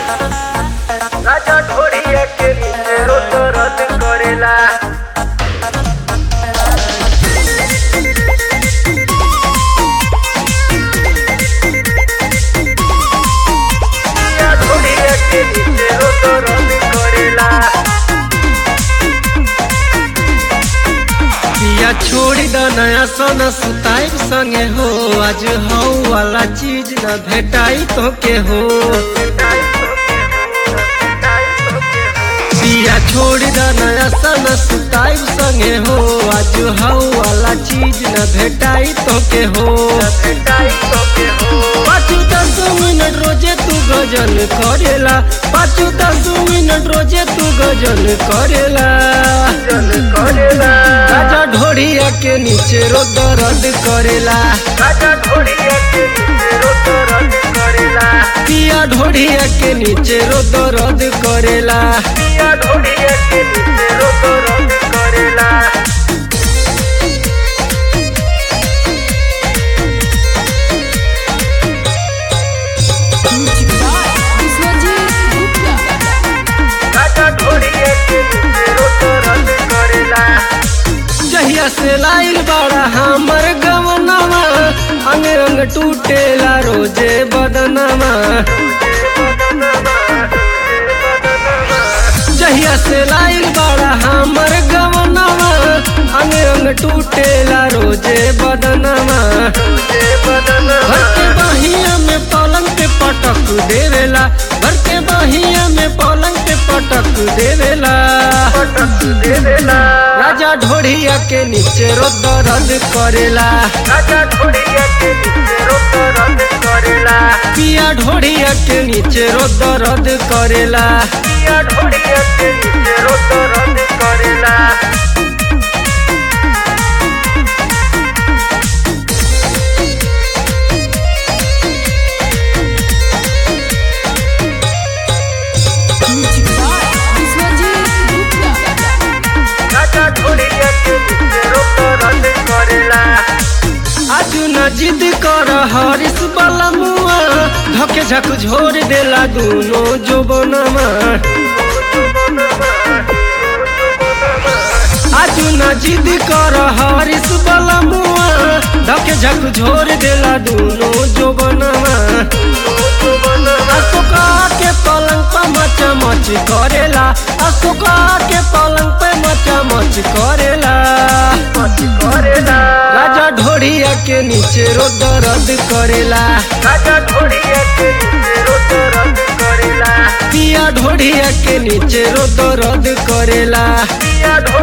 राजा ढोड़िया के नीचे रोत रद करेला राजा ढोड़िया के नीचे रोत रद करेला पिया छोड़ी द नया सोना सुताई संगे हो आज हौ वाला चीज न भेटाई तो के हो पिया छोड़ी द नया सोना सुताई संगे हो आज हौ वाला चीज न भेटाई तो के हो पाँच दस मिनट रोजे तू गजन करेला पाँच दस मिनट रोजे तू गजन करेला राजा ढोड़िया के नीचे रो दर्द करेला पिया ढोड़िया के नीचे रो दर्द करेला विश्वजीत गुप्ता जहिया से लाइल बड़ा हमर गवनवा अंग अंग टूटेला रोजे बदनवा जहिया से लाइल बड़ा हमर गवनवा अंग अंग टूटेला रोजे बदनवा भर के बहिया में पलंग पे पटक देवेला भर के बहिया में पलंग पे पटक देवेला राजा ढोड़िया के नीचे रो दर्द करेला राजा ढोड़िया के नीचे रोत रद करेला पिया ढोड़िया के नीचे रो दर्द करेला पिया ढोड़िया के नीचे रोत रद करेला विश्वजीत गुप्ता राजा ढोड़िया के नीचे रोत रद करेला आज न जिद कर हरिस वाला मुआ धके झक झोर देला दूनो जोबनमा आज न जिद कर हरिस वाला मुआ धके झक झोर देला दूनो जोबनमा अशोका के पलंग पे मचा मच करेला अशोका के पलंग पे मचा मच करेला करेला राजा ढोड़िया के नीचे रो दर्द करेला राजा ढोड़िया के नीचे रोत रद करेला पिया ढोड़िया के नीचे रो दर्द करेला पिया ढोड़िया